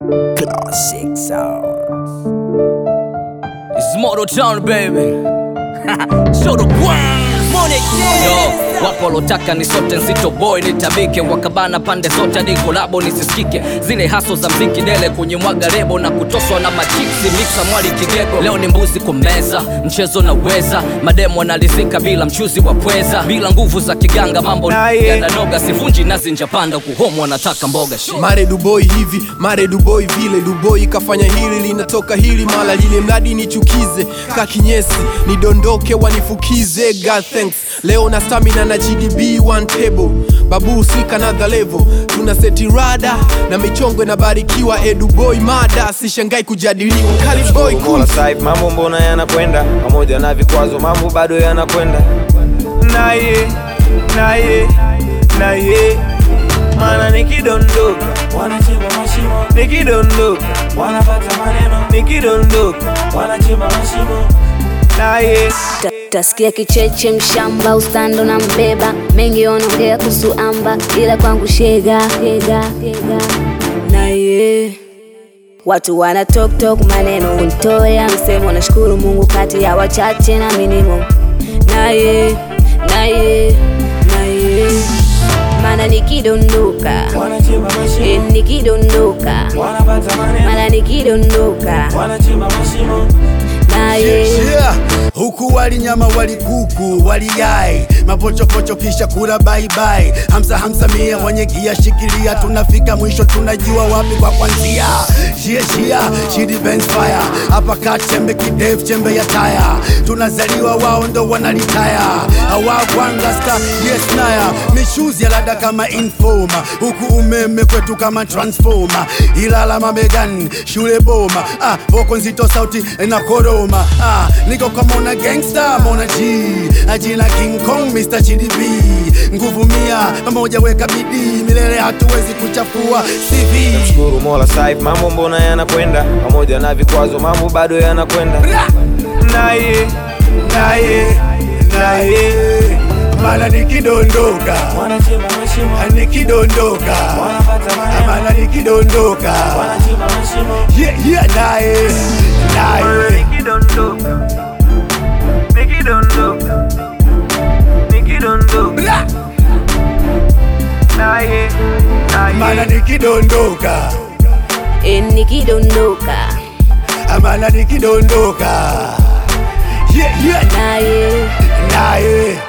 Classic sound. It's Moto Town baby. so the Gwan. Yo, wapo walotaka ni sote nzito boy nitabike wakabana pande zote hadi kolabo nisisikike zile haso za mziki dele kwenye mwaga rebo na kutoswa na machiksi mixa mwali kigego leo ni mbuzi kumeza mchezo na weza mademo analizika bila mchuzi wa pweza bila nguvu za kiganga mambo yananoga sivunji nazi njapanda kuhomu wanataka mboga shit. mare duboi hivi mare duboi vile duboi kafanya hili linatoka hili mala lile mradi nichukize kakinyesi nidondoke wanifukize God thanks leo na stamina na gdb one table babu sika another level tuna seti rada na michongo inabarikiwa eduboi mada sishangai kujadiliwa kaliboy Mola sahib, mambo mbona yanakwenda pamoja na vikwazo, mambo bado yanakwenda naye naye naye, mana nikidondoka wanachimba mashimo nikidondoka wanapata maneno nikidondoka wanachimba mashimo naye Ta- Tasikia kicheche mshamba ustando na mbeba mengi wanaongea kuhusu amba ila kwangu shega shega shega naye watu wana talk talk maneno kuntoea msemo nashukuru Mungu kati ya wachache na minimo naye naye naye mana nikidondoka wanachimba eh, mashimo nikidondoka wanapata maneno mana nikidondoka wanachimba mashimo naye Yeah. huku wali nyama wali kuku wali yai mapochopocho kisha kula baibai hamsa hamsa mia mwenye gia shikilia tunafika mwisho tunajua wapi kwa kwanzia shia shia shidi Benz fire hapa kat chembe kidef chembe ya taya tunazaliwa wao ndo wanalitaya awagwangasta yes naya mishuzi ya lada kama informa huku umeme kwetu kama transforma ilala mamegan shule boma ah, voko nzito sauti na koroma ah, niko kwa mona gangsta mona g ajina king kong mr gdb nguvu mia pamoja weka bidii milele hatuwezi kuchafua cv Shukuru Mola sahib, mambo mbona yanakwenda pamoja na vikwazo, mambo bado yanakwenda naye naye naye, mana nikidondoka wanachimba mashimo nikidondoka wanapata maneno mana nikidondoka wanachimba mashimo yeah, yeah, naye naye nikidondoka nikidondoka nikidondoka naye mana naye nikidondoka eh, nikidondoka mana nikidondoka yeah, yeah, naye naye